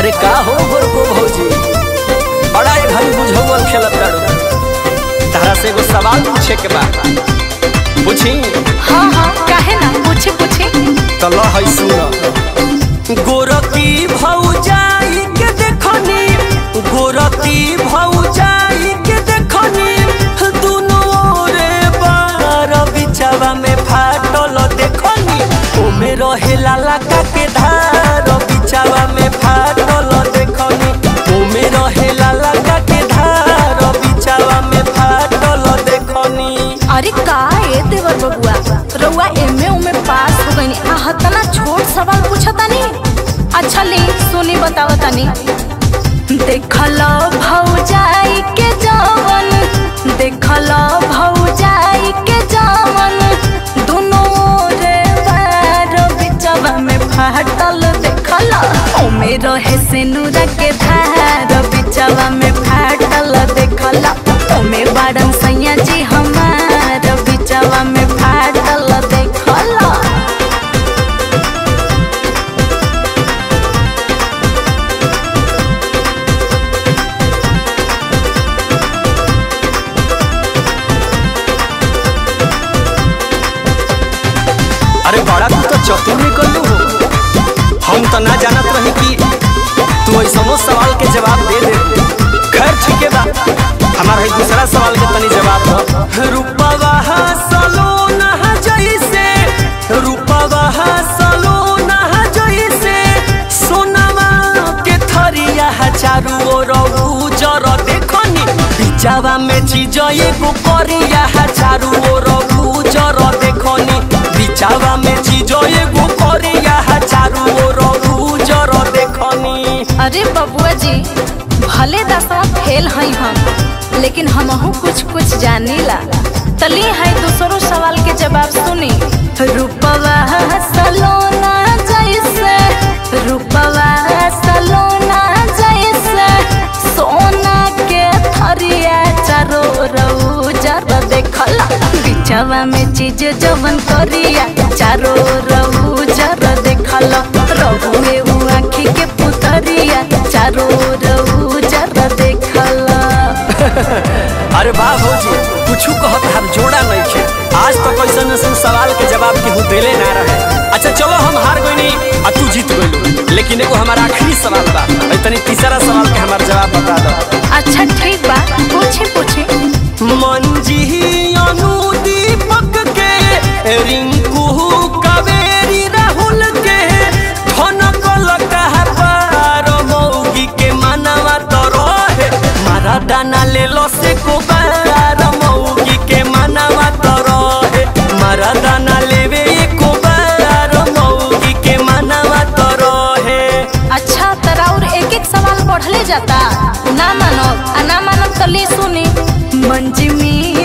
अरे का हो गोरको भौजी बड़ा एक घड़ी बुझौल खेलत तारू तारा से एगो सवाल पूछे के बा पूछी हाँ हाँ काहे ना पूछी पूछी तो ल है सुन गोरकी भौजाई के देखनी गोरकी भौजाई के देखनी दुनो रे बार बिचवा में फाटल देखनी ओमे रहे लाला का के धार बिचवा में फाटल देखनी ओमे रहे लाला का के धार बिचवा में फाटल देखनी अरे का ए देवर बबुआ रउआ एमे उमे पास हो गईनी आ हतना छोट सवाल पूछतानी अच्छा ले सुनी बताओ तनी देखल भौजाई के जवन देखल भौजाई के जवन दुनो रे बार बिचवा में फाटल देखल ओमे रहे सिनुरा के धार बिचवा में फाटल देखल ओमे बाड़न सैया जी हमार बिचवा में फाटल देखल अरे बड़ा तू तो चतुर निकल लू हो हम तो ना जानत रही कि तू ऐसनो सवाल के जवाब दे दे खैर ठीक है बा हमारा है दूसरा सवाल के तनी जवाब दो रूपवा सलोना जैसे रूपवा सलोना जैसे सोनावा के थरिया चारू ओर उजर देखनी बिचावा में चीज एगो करिया चारू ओर उजर देखनी बिचावा में चीज एगो करिया चारू ओर उजर देखनी अरे बबुआ जी भले दसवा फेल हई हम लेकिन हमहू कुछ कुछ जानीला तली है दूसरो सवाल के जवाब सुनी रूपवा सलोना जैसे रूपवा सलोना जैसे सोना के थरिया चारो रउजर देखल बिचवा में चीज जवन करिया चारो रउजर देखल रहुए उ आँखी के पुतरिया चारो रउजर देखल अरे वाह भौजी कुछू कहत हर जोड़ा नहीं खे आज तो कैसन ऐसन सवाल के जवाब केहू देले ना रहे अच्छा चलो हम हार गईनी आ तू जीत गइलू लेकिन एगो हमारा आखिरी सवाल बा अइ तनी तीसरा सवाल के हमार जवाब बता दो अच्छा ठीक बा पूछे पूछे मंजी अनु दीपक के रिंकू कावेरी राहुल के धनक लगा पार मौगी के मनवा तो रहे मारा दाना ले लो से को बार मौगी के मनवा तो रहे मारा दाना लेवे को बार मौगी के मनवा तो रहे अच्छा तरा और एक एक सवाल बढ़ले जाता ना मानो आ ना मानो तो ले सुनी मंजमी